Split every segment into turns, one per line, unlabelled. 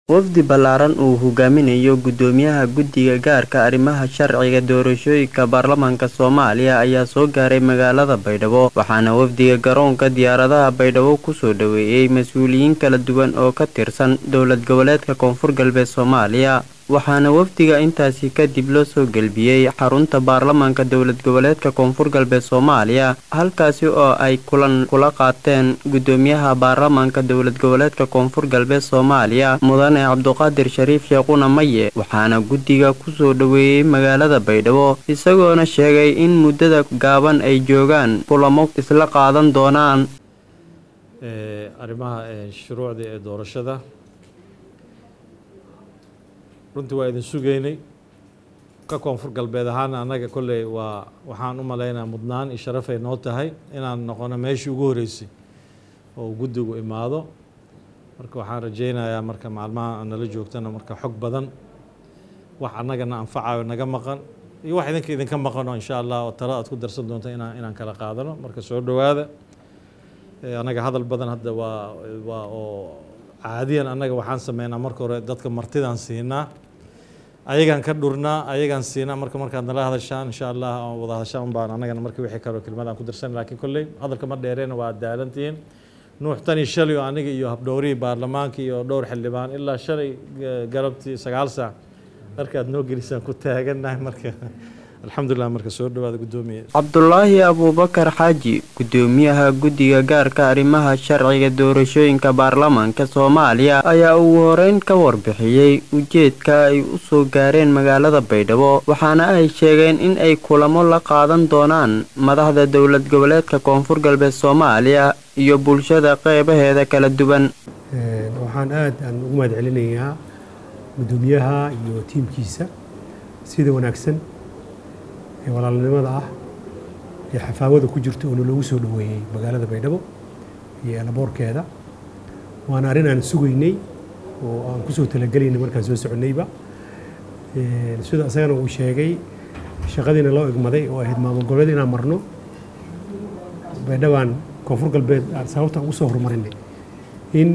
wafdi ballaaran uu hogaaminayo gudoomiyaha guddiga gaarka arrimaha sharciga doorashooyinka baarlamaanka soomaaliya ayaa soo gaaray magaalada baydhabo waxaana wafdiga garoonka diyaaradaha baydhabo kusoo dhoweeyey mas-uuliyiin kala duwan oo ka tirsan dowlad goboleedka koonfur galbeed soomaaliya waxaana wafdiga intaasi kadib loo soo gelbiyey xarunta baarlamaanka dowlad goboleedka koonfur galbeed soomaaliya halkaasi oo ay kulan kula qaateen gudoomiyaha baarlamaanka dowlad goboleedka koonfur galbeed soomaaliya mudane cabduqaadir shariif sheekhuna maye waxaana guddiga kusoo dhoweeyey magaalada baydhabo isagoona sheegay in muddada gaaban ay joogaan kulamo isla qaadan doonaan
arrimaha shuruucda ee doorashada runtii waa idin sugaynay ka koonfur galbeed ahaan annaga kolley waa waxaan u malaynaa mudnaan iyo sharafay noo tahay inaan noqono meeshii ugu horreysay oo guddigu imaado marka waxaan rajaynayaa marka maalmaha nala joogtana marka xog badan wax annagana anfacayo naga maqan iyo wax idinka idinka maqano insha allah oo talo aad ku darsan doonto inaan inaan kala qaadano marka soo dhowaada annaga hadal badan hadda waa waa oo caadiyan annaga waxaan sameynaa marka hore dadka martidaan siinaa ayagaan ka dhurnaa ayagaan siinaa marka markaad nala hadashaan insha allah wada hadashaan baan annagana marka wixii kaloo kelmadaan ku darsan laakiin kolley hadalka ma dheereena waa daalantihiin nuux tan iyo shalay oo aniga iyo habdhowrihii baarlamaanka iyo dhowr xildhibaan ilaa shalay galabtii sagaal saac markaad noo gelisaan ku taagannahay marka alxamdulilah marka soo dhawaada gudoomiye
cabdulaahi abuubakar xaaji gudoomiyaha guddiga gaarka arrimaha sharciga doorashooyinka baarlamaanka soomaaliya ayaa ugu horeyn ka warbixiyey ujeedka ay u soo gaareen magaalada baydhabo waxaana ay sheegeen in ay kulamo la qaadan doonaan madaxda dowlad goboleedka koonfur galbeed soomaaliya iyo bulshada qeybaheeda kala duwan
waxaan aad aan ugu mahad celinayaa gudoomiyaha iyo tiimkiisa sida wanaagsan ee walaalnimada ah ee xafaawada ku jirta oo nalagu soo dhoweeyey magaalada baydhabo iyo elaboorkeeda waana arrin aan sugaynay oo aan kusoo talagelaynay markaan soo soconnayba sida isagana uu sheegay shaqadiina loo egmaday oo ahayd maamul goboleed inaan marno baydhabaan koonfur galbeed aan sababta ugu soo horumarinay in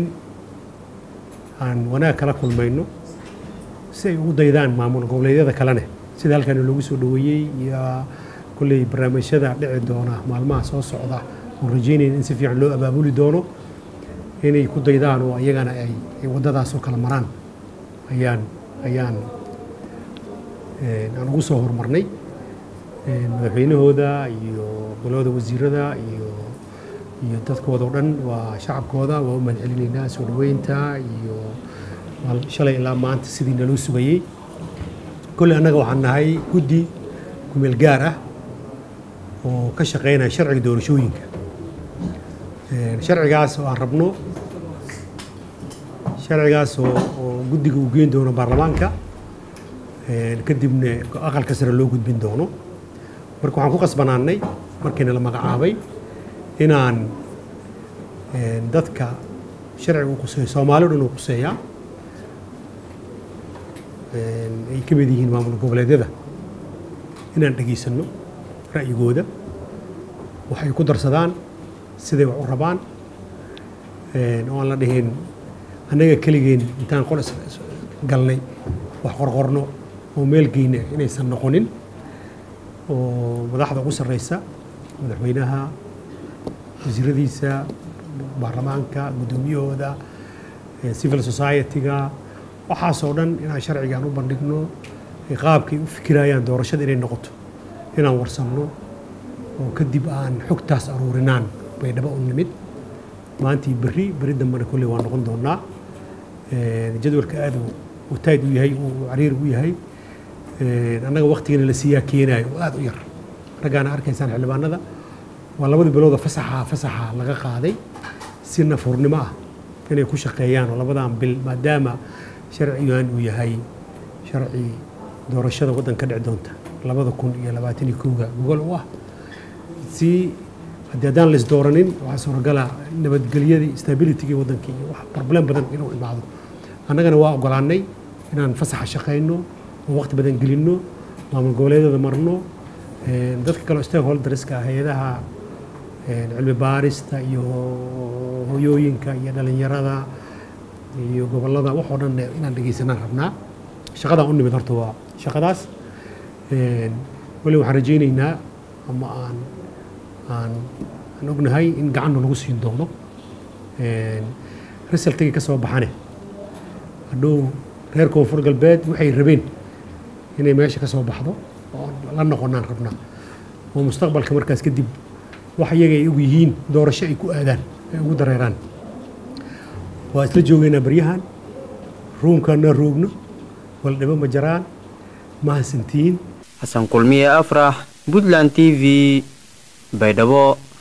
aan wanaag kala kulmayno si ay ugu daydaan maamul goboleedyada kalene sida halkan loogu soo dhoweeyey iyo kolley barnaamijyada dhici doona maalmaha soo socda oon rajeynayna in si fiican loo abaabuli doono inay ku daydaan oo iyagana ay waddadaasoo kala maraan ayaan ayaan aan ugu soo horumarnay madaxweynahooda iyo golooda wasiirada iyo iyo dadkooda o dhan waa shacabkooda waa u mahad celinaynaa soo dhoweynta iyo shalay ilaa maanta sidii naloo sugayey kolley annaga waxaan nahay guddi kumeel gaar ah oo ka shaqeynaya sharciga doorashooyinka sharcigaas oo aan rabno sharcigaas oo oo guddiga uu geyn doono baarlamaanka kadibna aqalka sare loo gudbin doono marka waxaan ku qasbanaanay markiina la magacaabay inaan dadka sharciga uu quseeyo soomaali o dhan uu quseeyaa ay ka mid yihiin maamul goboleedyada inaan dhegaysanno ra'yigooda waxay ku darsadaan siday wax u rabaan oo aan la dhihin annaga keligeen intaan qol galnay wax qorqorno oo meel geyna inaysan noqonin oo madaxda ugu sarreysa madaxweynaha wasiiradiisa baarlamaanka guddoomiyahooda civil society-ga waxaasoo dhan inaan sharcigaan u bandhigno qaabkay u fikirayaan doorashada inay noqoto inaan warsanno oo kadib aan xogtaas aruurinaan baydhabo u nimid maantii berri berri dambena kolley waa noqon doonaa jadwalka aad uu tayd u yahay uu cariir u yahay annaga waktigana la siiyaa keenaayo oo aad u yar raggaana arkaysaan xildhibaanada waa labadii bilooda fasaxa fasaxa laga qaaday si nafurnimo ah inay ku shaqeeyaan oo labadan bil maadaama sharcigan uu yahay sharci doorashada waddan ka dhici doonta labada kun iyo labaatan iyo kowga gogol u ah si haddii haddaan la isdooranin waxaa suuragala nabadgelyadii stabilitygii waddanka iyo wax problem badan inuu imaado annagana waa ogolaanay inaan fasaxa shaqayno oo waqti badan gelinno maamul goboleedyada marno dadka kaleo stakeholderska hay-adaha cilmi baarista iyo hoyooyinka iyo dhalinyarada iyo gobollada waxoo dhan inaan dhegeysanaan rabnaa shaqadaan u nimid horta waa shaqadaas weli waxaan rajaynaynaa ama aan aan aan ognahay in gacanna lagu siin doono resultigii ka soo baxane hadhow reer koonfur galbeed waxay rabeen inay meesha ka soo baxdo oo la noqonaan rabnaa oo mustaqbalka markaas kadib wax iyaga ay og yihiin doorasho ay ku aadaan ay ugu dareeraan waa isla joogaynaa baryahan ruumkaana roogno waldhibo ma jaraan mahadsantiin
xasan kulmiye afrax puntland t v baydhabo